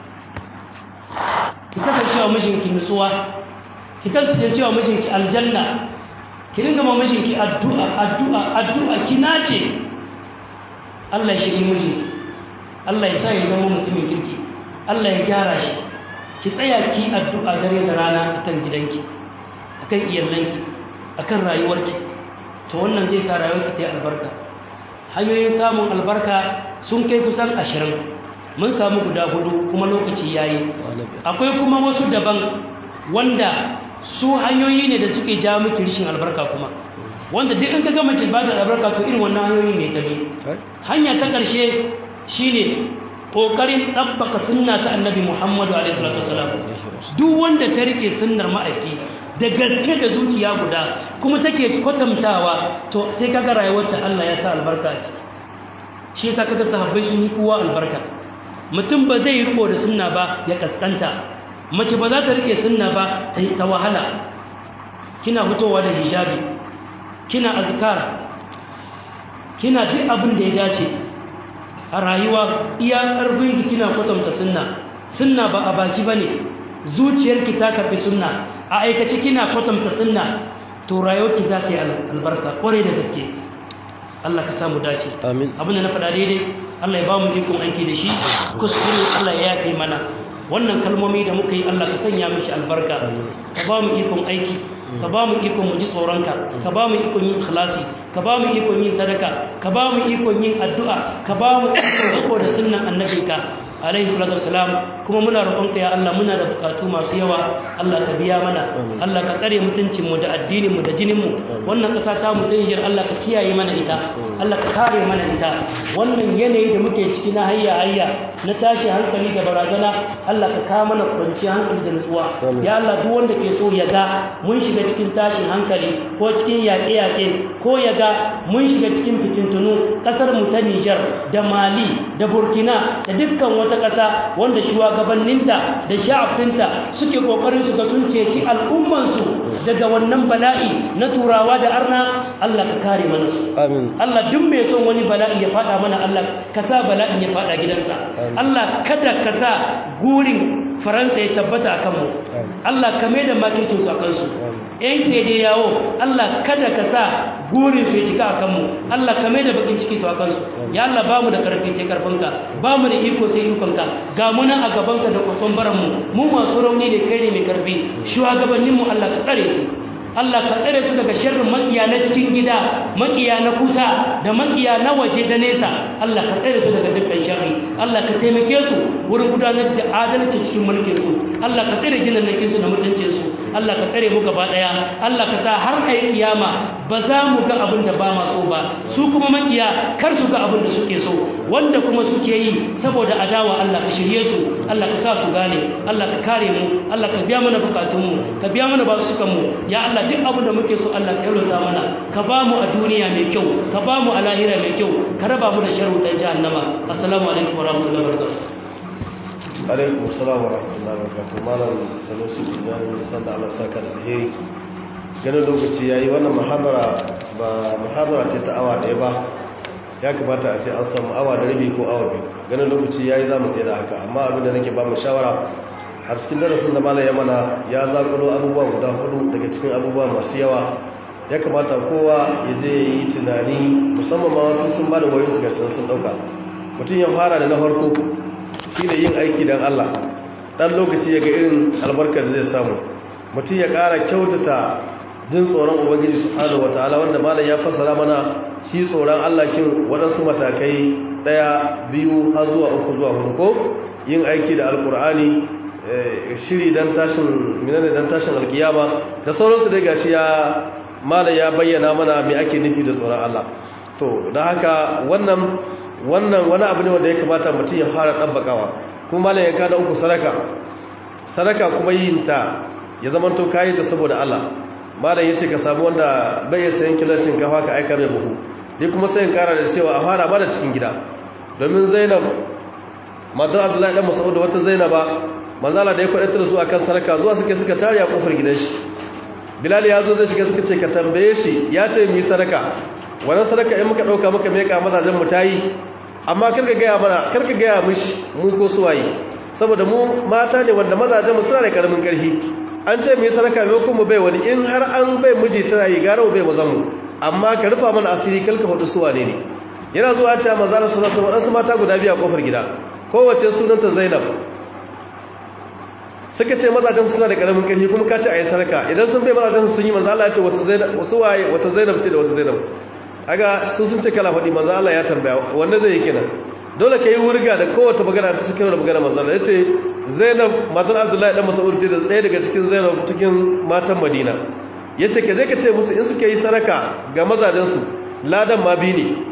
ki kasance wa mijinki nutsuwa ki kasance wa mijinki aljanna ki ringa ma mijinki addu'a addu'a addu'a ki nace Allah ya shiri mijinki Allah ya sa ya zama mutumin kirki Allah ya gyara shi ki tsaya ki addu'a dare da rana akan gidanki akan iyalanki akan rayuwarki to wannan zai sa rayuwarki ta yi albarka hanyoyin samun albarka sun kai kusan ashirin mun samu guda hudu kuma lokaci ya yi akwai kuma wasu daban wanda su hanyoyi ne da suke ja miki rishin albarka kuma wanda duk in ka gama ki bada albarka to irin wannan hanyoyi ne tabi hanya ta ƙarshe shine ƙoƙarin ɗabbaka sunna ta annabi muhammadu alaihi wasallam duk wanda ta rike sunnar ma'aiki da gaske da zuciya guda kuma take kwatantawa to sai kaga rayuwarta Allah ya sa albarka a ciki shi yasa kaga sahabbai sun yi kowa albarka mutum ba zai riko da sunna ba ya kaskanta mace ba za ta rike sunna ba ta ta wahala kina fitowa da hijabi kina azkar kina duk abin da ya dace a rayuwa iya karfin kina kwatanta sunna sunna ba a baki bane zuciyarki ta karbi sunna a aikace kina kwatanta sunna to rayuwarki za ta yi albarka kwarai da gaske Allah ka samu dace amin abin da na faɗa daidai Allah ya ba mu ikon aiki da shi kuskure Allah ya yafe mana wannan kalmomi da muka yi Allah ka sanya mishi albarka ka ba mu ikon aiki ka ba mu ikon mu ji tsoronka ka ba mu ikon yin ikhlasi ka ba mu ikon yin sadaka ka ba mu ikon yin addu'a ka ba mu ikon da sunnan annabinka alaihi salatu wassalam kuma muna roƙonka ya Allah muna da bukatu masu yawa Allah ka biya mana Allah ka tsare mutuncin mu da addinin mu da jinin mu wannan ƙasa ta mu Niger Allah ka kiyaye mana ita Allah ka kare mana ita wannan yanayi da muke ciki na hayya hayya na tashi hankali da barazana Allah ka kawo mana kwanciyar hankali da nutsuwa ya Allah duk wanda ke so ya ga mun shiga cikin tashin hankali ko cikin yaƙe-yaƙe ko ya ga mun shiga cikin fitintunu ƙasar mu ta Niger da Mali da Burkina da dukkan wata wata ƙasa wanda shugabanninta da sha'afinta suke ƙoƙarin su ga sun ceci al'ummansu daga wannan bala'i na turawa da arna Allah ka kare mana su amin Allah duk mai son wani bala'i ya faɗa mana Allah ka sa bala'in ya faɗa gidansa Allah kada ka sa gurin Faransa ya tabbata a kanmu Allah ka mai da makircinsu a kansu ‘yan sai dai yawo Allah kada ka sa gurin su ya cika a kanmu Allah ka mai da bakin ciki su a kansu ya Allah ba mu da karfi sai karfinka ba mu da iko sai ikonka ga muna a gabanka da kwakwan baranmu mu masu rauni ne kai ne mai karfi shugabanninmu Allah ka tsare su Allah ka tsare su daga sharrin makiya na cikin gida makiya na kusa da makiya na waje da nesa Allah ka tsare su daga dukkan sharri Allah ka taimake su wurin gudanar da adalci cikin mulkin su Allah ka tsare jinan su da mutuncin su Allah ka tsare mu gaba daya Allah ka sa har kai kiyama ba za mu ga abin da ba ma so ba su kuma makiya kar su ga abin da suke so wanda kuma suke yi saboda adawa Allah ka shirye su Allah ka sa su gane Allah ka kare mu Allah ka biya mana bukatun mu ka biya mana basukan mu ya Allah duk abin da muke so Allah ka yarda mana ka ba mu a duniya mai kyau ka ba mu a lahira mai kyau ka raba mu da sharru dan jahannama assalamu alaikum wa rahmatullahi wa barakatuh alaikum assalam wa rahmatullahi wa barakatuh malam sanusi idan san da Allah saka da alheri ganin lokaci yayi wannan muhabara ba muhabara ce ta awa ɗaya ba ya kamata a ce an samu awa da rabi ko awa biyu ganin lokaci yayi za mu tsaye da haka amma abin da nake ba mu shawara har cikin darasin da malam ya mana ya zakulo abubuwa guda hudu daga cikin abubuwa masu yawa ya kamata kowa ya je ya yi tunani musamman ma wasu sun ba da wayo su garcin sun ɗauka mutum ya fara da na farko shi ne yin aiki don allah ɗan lokaci ya ga irin albarkar da zai samu mutum ya ƙara kyautata jin tsoron ubangiji subhanahu wataala wanda malam ya fassara mana shi tsoron Allah kin waɗansu matakai ɗaya biyu har zuwa uku zuwa hudu ko yin aiki da alkur'ani shiri dan tashin minane dan tashin alkiyama da sauransu dai gashi ya malam ya bayyana mana me ake nufi da tsoron Allah to dan haka wannan wannan wani abu ne wanda ya kamata mutum ya fara dabbakawa kuma malam ya kada uku sadaka sadaka kuma yin ta ya zamanto kayi ta saboda Allah malam yace ka samu wanda bai sayan kilan shinkafa ka aika mai buhu dai kuma sai in kara da cewa a fara ba da cikin gida domin Zainab matar Abdullahi dan Mas'ud wata Zainaba manzala da ya kwadatar su akan sarka zuwa suke suka tare a kofar gidan shi Bilal ya zo zai shiga suka ce ka tambaye shi ya ce mi sadaka wannan sadaka in muka dauka muka meka mazajen mu tayi amma karka ga mana karka ga mishi mu ko suwaye saboda mu mata ne wanda mazajen mu suna da karamin karfi an ce mai sadaka maimakon mu bai wani in har an bai miji tana yi gara bai mazan mu amma ka rufa mana asiri kalka hudu suwa ne ne yana zuwa cewa maza da suna sun waɗansu mata guda biyu a ƙofar gida kowace sunanta zainab suka ce mazajen suna da ƙaramin ƙarfi kuma ka ce a yi sadaka idan sun bai mazajen sun yi manzo Allah ya ce wasu waye wata zainab ce da wata zainab aga su sun ce kala faɗi manzo Allah ya tambaya wanda zai yi kenan dole ka yi wurga da kowace magana ta cikin da magana manzo Allah ya ce zainab matan abdullahi dan mas'ud ce da ɗaya daga cikin zainab cikin matan madina ya ce ka je ka ce musu in suka yi saraka ga mazajensu ladan ma bi ne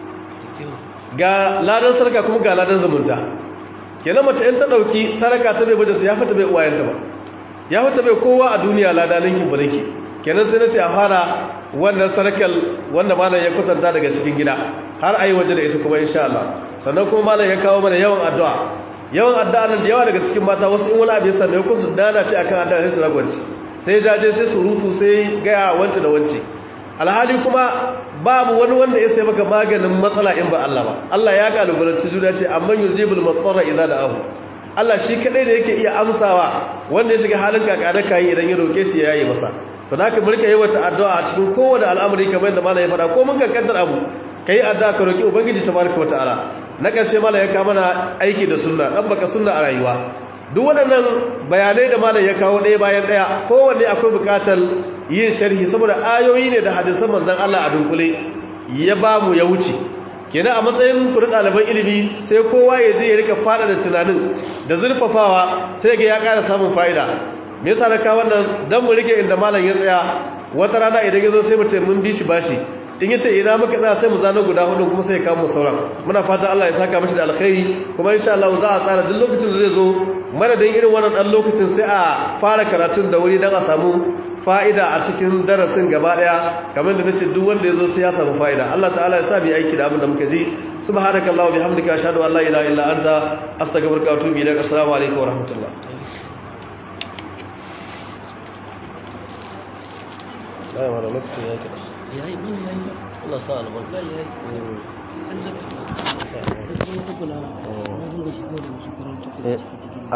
ga ladan saraka kuma ga ladan zumunta kenan mace in ta ɗauki saraka ta bai bajanta ya fata bai uwayenta ba ya fata bai kowa a duniya lada ninkin ba ninki kenan sai na ce a fara wannan sarakal wanda malam ya kwatanta daga cikin gida har a yi waje da ita kuma insha Allah sannan kuma malam ya kawo mana yawan addu'a yawan addu'a nan da yawa daga cikin mata wasu in wani abu ya same ku su dana ce akan addu'a sai su ragwanci sai jaje sai surutu sai gaya wance da wance alhali kuma babu wani wanda ya sai maka maganin matsala in ba Allah ba Allah ya kalubalanci juna ce amman yujibul matsara idza da'ahu Allah shi kadai da yake iya amsawa wanda ya shiga halin kakada kai idan ya roke shi ya yi masa to da ka mulka yi wata addu'a a cikin kowane al'amari kamar yadda malai ya faɗa ko mun kankantar abu kai addu'a ka roki ubangiji tabaraka wa ta'ala na ƙarshe mala ya kawo mana aiki da sunna ɗan baka sunna a rayuwa duk waɗannan bayanai da malam ya kawo ɗaya bayan ɗaya kowanne akwai buƙatar yin sharhi saboda ayoyi ne da hadisan manzon Allah a dunkule ya ba mu ya wuce kenan a matsayin kuɗin ɗaliban ilimi sai kowa ya je ya rika faɗa da tunanin da zurfafawa sai ga ya ƙara samun fa'ida me yasa na kawo wannan dan mu rike inda malam ya tsaya wata rana idan ya zo sai mu ce mun bi shi bashi in yace ina muka tsaya sai mu zano guda hudu kuma sai ya kawo mu sauran muna fata Allah ya saka mishi da alkhairi kuma insha Allah za a tsara duk lokacin da zai zo madadin irin wannan dan lokacin sai a fara karatun da wuri dan a samu fa'ida a cikin darasin gaba daya kamar da nace duk wanda yazo sai ya samu fa'ida Allah ta'ala ya sa bi aiki da abin da muka ji subhanakallahu bihamdika ashhadu an la ilaha illa anta astaghfiruka wa atubu ilaik assalamu alaikum wa rahmatullah ya mara lokacin ya kada yayi mun yayi Allah sa albarka yayi an da kuma kula mun da shi ko da shi karanta cikin